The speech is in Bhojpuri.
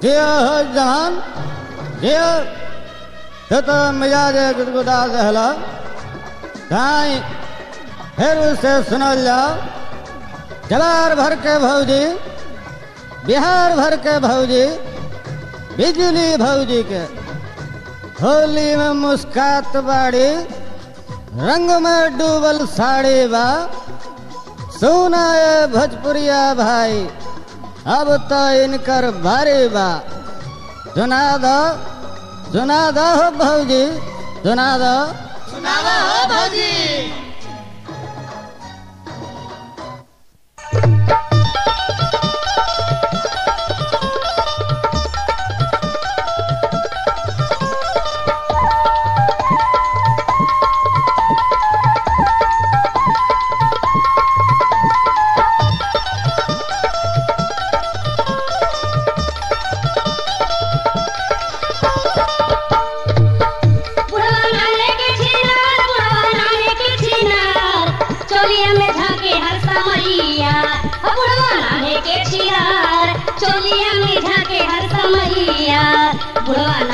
जियो हो जहान जियो तो तो मिजाज गुदगुदा दहला काई फिर उसे सुनल जाओ जवार भर के भौजी बिहार भर के भौजी बिजली भौजी के होली में मुस्कात बाड़ी रंग में डूबल साड़ी बा सुना ये भोजपुरिया भाई अब तो इनकर भारी बा सुना दो सुना दो हो भौजी सुना दो सुनावा हो भौजी बुढ़वा नाने के छिनार बुढ़वा नाने के छिनार चोलिया में झाके हर समैया हो बुढ़वा नाने के छिनार चोलिया में झाके हर समैया बुढ़वा